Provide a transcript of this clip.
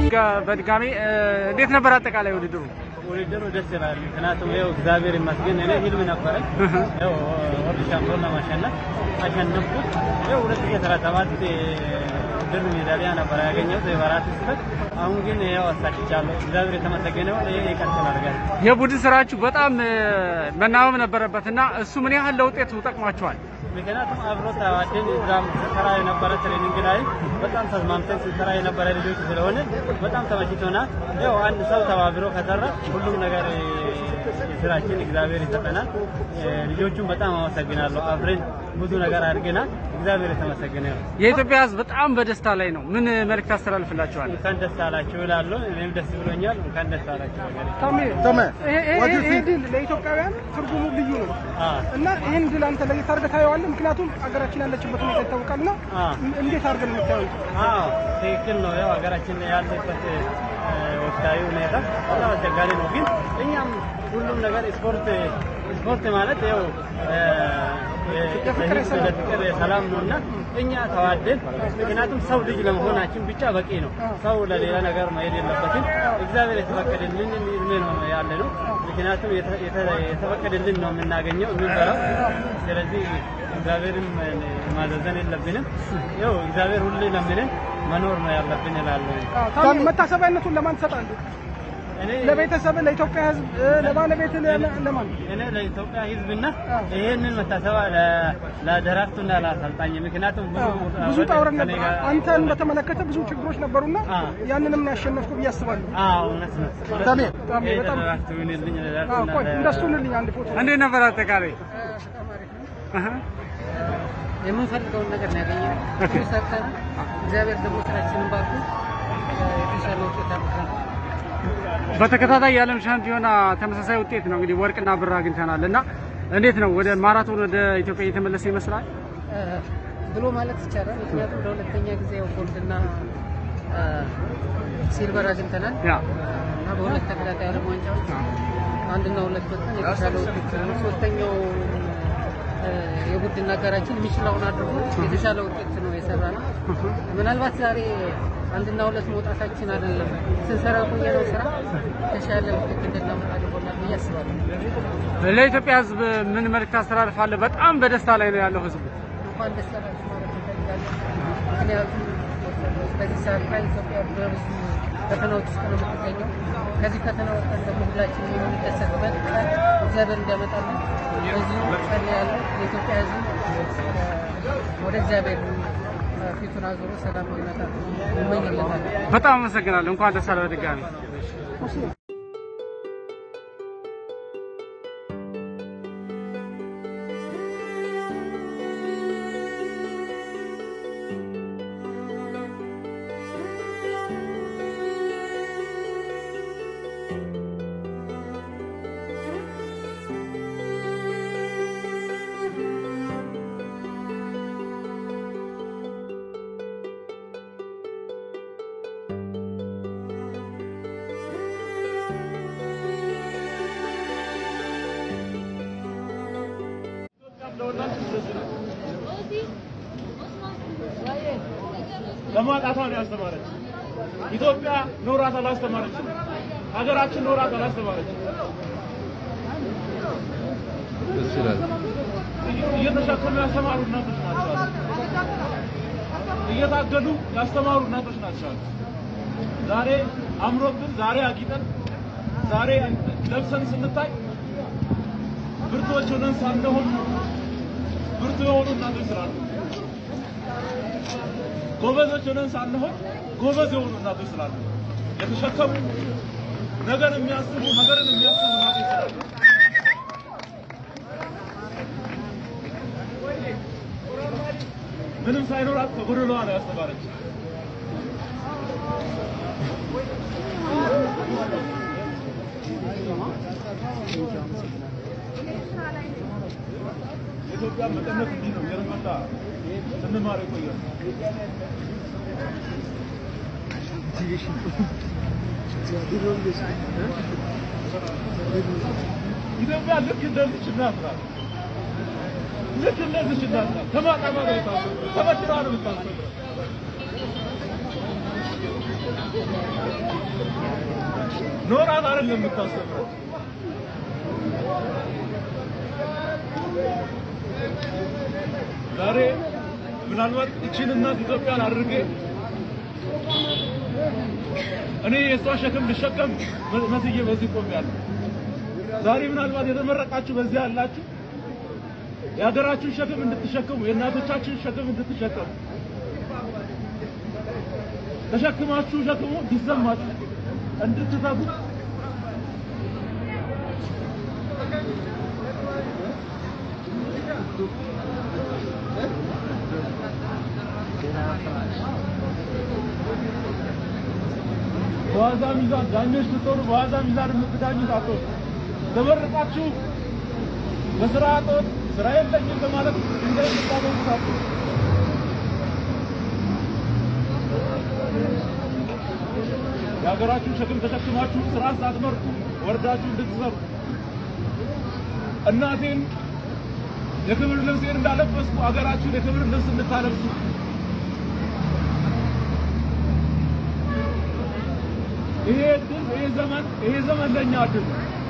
በድጋሚ እንዴት ነበር አጠቃላይ ውድድሩ? ውድድሩ ደስ ይላል። ምክንያቱም ይኸው እግዚአብሔር ይመስገን እኔ ህልም ነበረኝ ይኸው ወርልድ ሻምፒዮን ለማሸነፍ አሸነፍኩት። ይኸው ሁለት ሺህ አስራ ሰባት ብር ሜዳሊያ ነበር ያገኘሁት በአራት ስበት። አሁን ግን ያው አሳክቻለሁ። እግዚአብሔር የተመሰገነ ይሁን። ይሄ ይቀጥላል ጋር የቡድን ስራችሁ በጣም መናበብ ነበረበት እና እሱ ምን ያህል ለውጤቱ ጠቅሟቸዋል? ምክንያቱም አብሮ ተዋደን እዛም ስንሰራ የነበረ ትሬኒንግ ላይ በጣም ተስማምተን ስንሰራ የነበረ ልጆች ስለሆነ በጣም ተመችቶናል። ያው አንድ ሰው ተባብሮ ከሰራ ሁሉም ነገር የስራችን እግዚአብሔር ይሰጠናል። ልጆቹን በጣም አመሰግናለሁ። አብረን ብዙ ነገር አድርገናል። እግዚአብሔር የተመሰገነ ነው። የኢትዮጵያ ሕዝብ በጣም በደስታ ላይ ነው። ምን መልእክት አስተላልፍላችኋል? እንኳን ደስ አላችሁ እላለሁ። እኔም ደስ ብሎኛል። እንኳን ደስ አላችሁ። ታሜ ተመ ይሄ ይሄ ይሄ ድል ለኢትዮጵያውያን ትርጉሙ ልዩ ነው አዎ እና ይህን ድል አንተ ለየት አድርገህ ታየዋለህ። ምክንያቱም ሀገራችን ያለችበት ሁኔታ ይታወቃልና አዎ እንዴት አድርገን የምታየው አዎ ትክክል ነው። ያው ሀገራችን ያለበት ወቅታዊ ሁኔታ በጣም አስቸጋሪ ነው። ግን እኛም ሁሉም ነገር ስፖርት ስፖርት ማለት ያው የፍቅር የሰላም ፍቅር የሰላም ነው እና እኛ ተዋደን፣ ምክንያቱም ሰው ልጅ ለመሆናችን ብቻ በቂ ነው። ሰው ለሌላ ነገር መሄድ የለበትም። እግዚአብሔር የተፈቀደልን እድሜ ነው ያለ ነው። ምክንያቱም የተ- የተ- የተፈቀደልን ነው የምናገኘው የምንበላው። ስለዚህ እግዚአብሔርም ማዘዘን የለብንም። ያው እግዚአብሔር ሁሌ ለምንን መኖር ነው ያለብን እላለሁ። ታሜ መታሰቢያነቱን ለማን ትሰጣለህ? እኔ ለቤተሰብ፣ ለኢትዮጵያ ሕዝብ፣ ለባለቤት፣ ለማን? እኔ ለኢትዮጵያ ሕዝብና ይሄንን መታሰባ ለደራርቱና ለአሰልጣኝ ምክንያቱም ብዙ ብዙ ጣውረን ከእኔ ነበር። ጋር- አንተን በተመለከተ ብዙ ችግሮች ነበሩና አዎ። ያንንም ነው ያሸነፍኩ ብዬ አስባለሁ። አዎ እውነት ነው። ታሜ ታሜ ይሄ በጣም ለደራርቱ ይሁንልኝ፣ አዎ፣ ለደራርቱና ቆይ ለ- እንደሱ ልልኝ አንድ ፎቶ እንዴት ነበር አጠቃላይ? አሀ። የምንፈልገውን ነገር ነው ያገኘነው። ጥሩ ሰርተናል። እግዚአብሔር ደግሞ ስራችንን ባርኩ የተሻለ ውጤት አምጥተናል። በተከታታይ የዓለም ሻምፒዮና ተመሳሳይ ውጤት ነው እንግዲህ ወርቅና ብር አግኝተናል እና እንዴት ነው ወደ ማራቶን ወደ ኢትዮጵያ እየተመለሰ ይመስላል? እ፣ ብሎ ማለት ይቻላል። ምክንያቱም ለሁለተኛ ጊዜ ያው ጎልድና እ፣ ሲልቨር አግኝተናል ያ እና በሁለት ተከታታይ ዓለም ዋንጫዎች አንድና ሁለት ወጥተን የተሻለ ውጤት ነው። ሶስተኛው እ፣ የቡድን አጋራችን የሚችለውን አድርጎ የተሻለ ውጤት ነው የሰራ ነው። ምናልባት ዛሬ አንድና ሁለት መውጣታችን አይደለም ስንሰራ ቆየነው ስራ የተሻለ ውጤት እንድናመጣ አድርጎናል ብዬ አስባለሁ። ለኢትዮጵያ ሕዝብ ምን መልእክት አስተላልፋለህ? በጣም በደስታ ላይ ነው ያለው ሕዝቡ። እንኳን ደስ አላችሁ ማለት እንፈልጋለን። ምክንያቱም በዚህ ሰዓት ላይ ኢትዮጵያ በብዙ ፈተናዎች ውስጥ ነው የምትገኘው። ከዚህ ፈተና ወጥተን ደግሞ ሁላችንም የምንደሰትበት ቀን እግዚአብሔር እንዲያመጣልን በዚሁ ቀን ያለው የኢትዮጵያ ሕዝብ ወደ እግዚአብሔር ፊቱን አዙሮ ሰላም እንዲመጣ እመኝለታለሁ። በጣም አመሰግናለሁ። እንኳን ደስ አለ በድጋሚ ለማጣቷ ነው ያስተማረች። ኢትዮጵያ ኖራት አላስተማረች። ሀገራችን ኖራት አላስተማረች። እየተሸከሙ ያስተማሩ እናቶች ናቸው አሉ። እየታገዱ ያስተማሩ እናቶች ናቸው አሉ። ዛሬ አምሮብን፣ ዛሬ አጊጠን፣ ዛሬ ለብሰን ስንታይ ብርቶች ሆነን ሳንሆን ብርቱ የሆኑ እናቶች ስላሉ ጎበዞች ሆነን ሳንሆን ጎበዝ የሆኑ እናቶች ስላሉ የተሸከሙ ነገር የሚያስቡ ነገርን የሚያስቡ እናቶች ስላሉ ምንም ሳይኖራት ከጎደሏ ነው ያስተማረች። የኢትዮጵያ መቀነት እንዲህ ነው የረመጣ ስንማር የቆየ ነው። ኢትዮጵያ ልክ እንደዚች እናት ናት። ልክ እንደዚች እናት ናት። ተማጣማ ነው የምታስበው፣ ተበድራ ነው የምታስበው። ኖራት አይደለም የምታስተምረው። ዛሬ ምናልባት እቺን እናት ኢትዮጵያን አድርጌ እኔ የእሷ ሸክም ልሸከም መስዬ በዚህ ቆሜያለሁ። ዛሬ ምናልባት የተመረቃችሁ በዚህ ያላችሁ የሀገራችሁን ሸክም እንድትሸከሙ የእናቶቻችሁን ሸክም እንድትሸከሙ ተሸክማችሁ ሸክሙ እንዲሰማችሁ እንድትተጉ በዋዛ ሚዛን ዳኞች ስትሆኑ በዋዛ ሚዛን የምትዳኙት አትሆኑ። ተመርቃችሁ በስራ እጦት ስራ የለኝም በማለት ድንጋይ የምታገኙት አትሆኑ። የሀገራችሁን ሸክም ተሸክማችሁ ስራ ሳትመርጡ ወርዳችሁ እንድትሰሩ እናቴን የክብር ልብሴን እንዳለበስኩ ሀገራችሁን የክብር ልብስ እንድታለብሱ ይሄ እድል ይሄ ዘመን ይሄ ዘመን ለእኛ እድል ነው።